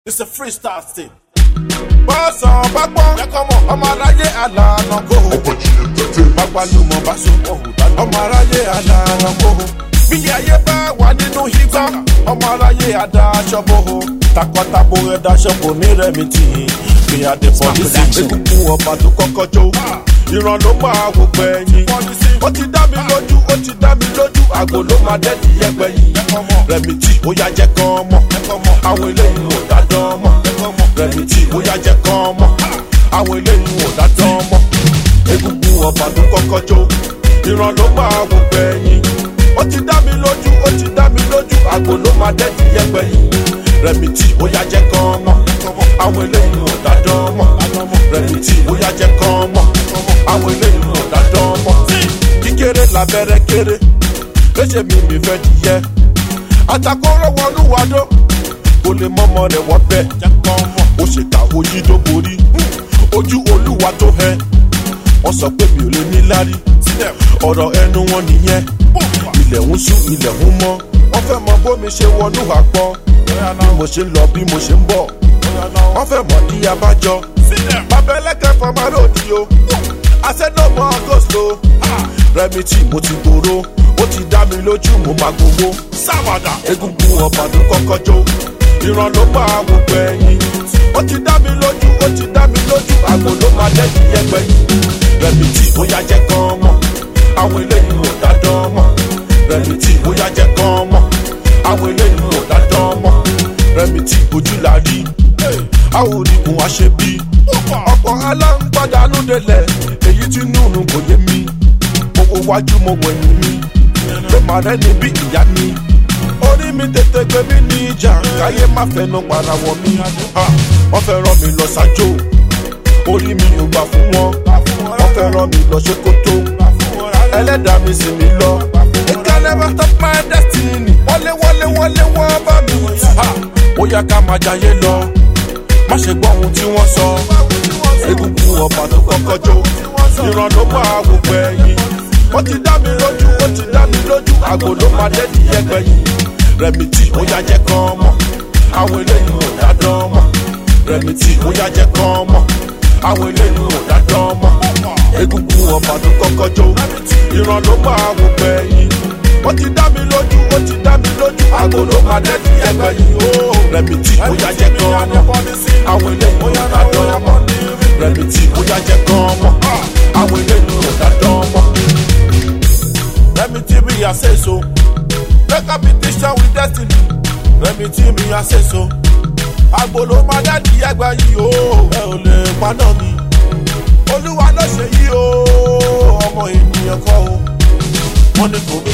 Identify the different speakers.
Speaker 1: It's a freestyle thing. Bọ́sàn bá gbọ́n ẹ̀kọ́ mọ̀ ọmọ aráyé àlànà kò. Bàgbàlùmọ̀ bá so ọmọ aráyé àlànà kò. Bí ayé bá wà nínú igbá ọmọ aráyé àdá aṣọ bò. Takọtabo ẹ̀dá aṣọ kò ní rẹ̀mí tì í. Bí adé pọ̀lísì egungun ọba tó kọ́kọ́ jó. Ìran ló máa wò gbẹ̀yìn. Ó ti dá mi lójú, ó ti dá mi lójú. Àgò ló máa dẹ́ẹ̀dì yẹgbẹ́ yìí. Rẹ̀mí tì ó yá jẹ́ kán mọ̀. Àwọn eléyìí ò dá dán mọ̀. Rẹ̀mí tì ó yá jẹ́ kán mọ̀. Àwọn eléyìí ò dá dán mọ̀. Egungun ọba tó kọ́kọ́ jó. Ìran ló máa wò gbẹ̀yìn. Ó ti dá mi lójú, ó ti dá mi lójú. Àgò ló máa dẹ́ẹ̀dì yẹgbẹ́ yìí. Rẹ̀mí tì ó yá jẹ́ kán mọ̀. Àwọn eléyìí ò dá dán mọ̀. Rẹ̀mí tì ó yá jẹ́ kán mọ̀. Àwọn eléyìí ò dá dán mọ̀. Kíkéré labẹ́rẹ́ kéré. Léṣe mi mi fẹ́ di yẹ. Àtàkọ́rọ̀ wọnú wàdó. Kò lè mọ́mọ́ rẹ̀ wọ́n bẹ́ẹ̀. Ó ṣe ta oyí tó borí. Ojú olúwa tó hẹ. Wọ́n sọ pé mi ò lè ní lárí. Ọ̀rọ̀ ẹnu wọn nìyẹn. Ilẹ̀ ń ṣú ilẹ̀ ń mọ́. Wọ́n fẹ́ mọ bómi ṣe wọnú àpọ̀. Bí mo ṣe ń lọ bí mo ṣe ń bọ̀. Wọ́n fẹ́ mọ̀ ní abájọ. Bàbá ẹlẹ́kẹ̀ fọmọ lòdì o. Àṣẹ́dọ̀mọ́ gòsò. Rẹ̀mí tí mo ti gbòòrò. Ó ti dá mi lójú mo máa gbowó. Sáwàdà. Egungun ọba tó kọ́kọ́ jó. Ìran ló máa wò gbẹ̀yìn. Ó ti dá mi lójú, ó ti dá mi lójú. Àgbo ló máa dẹ́yìn yẹgbẹ́ yìí. Rẹ̀mí tí ó yá jẹ́ kán mọ̀. Àwọn eléyìí ò dá dán mọ̀. Rẹ̀mí tí ó yá jẹ́ kán mọ̀. Àwọn eléyìí ò dá dán mọ̀. Rẹ̀mí tí ojú la rí. Àwọn onígun wá ṣe bí. Ọ̀pọ̀ aláǹpadànù délẹ̀. Èyí tí nùnú kò yé mi. Mo wo wájú mo wẹ̀yìn mi. Pé màá rẹ́ni bí ìyá mi orí mi tètè gbé mi ní ìjà káyé má fẹnu para wọ mi. wọ́n fẹ́ rán mi lọ sájò orí mi ò gbà fún wọn. wọ́n fẹ́ rán mi lọ ṣòkòtò ẹlẹ́dàá mi sì mí lọ. it can never stop my destiny. wọlé wọlé wọlé wọ́n bá mi. ó yá ká máa jayé lọ má ṣe gbọ́ ohun tí wọ́n sọ. egungun ọba tó kọ́kọ́ jó ìran ló máa wò gbẹ̀yìn. wọ́n ti dá mi lójú ó ti dá mi lójú àgò ló máa dẹ́ẹ̀dì yẹgbẹ́ yìí. Rẹ̀mí tí ó yá jẹ́ kán mọ̀ àwọn eléyìí ò dá dán mọ̀. Rẹ̀mí tí ó yá jẹ́ kán mọ̀ àwọn eléyìí ò dá dán mọ̀. egungun ọba tó kọ́kọ́ jó ìran ló máa wò gbẹ̀yìn. wọ́n ti dá mi lójú ó ti dá mi lójú àgò ló máa dẹ́ẹ̀dì yẹgbẹ́ yìí. Rẹ̀mí tí ó yá jẹ́ kán mọ̀ àwọn eléyìí ò dá dán mọ̀. Rẹ̀mí tí ó yá jẹ́ kán mọ̀ àwọn eléyìí ò dá dán mọ̀. Rẹ̀mí tí bí a ṣe so. Make a petition with destiny. Rẹ̀mí tí mi a ṣe so. Àgbòló máa dádì ẹgbẹ́ yìí o. Ẹ ò lè paná mi. Olúwa ló ṣe yìí o. Ọmọ ènìyàn kọ́ o. Wọ́n ní kò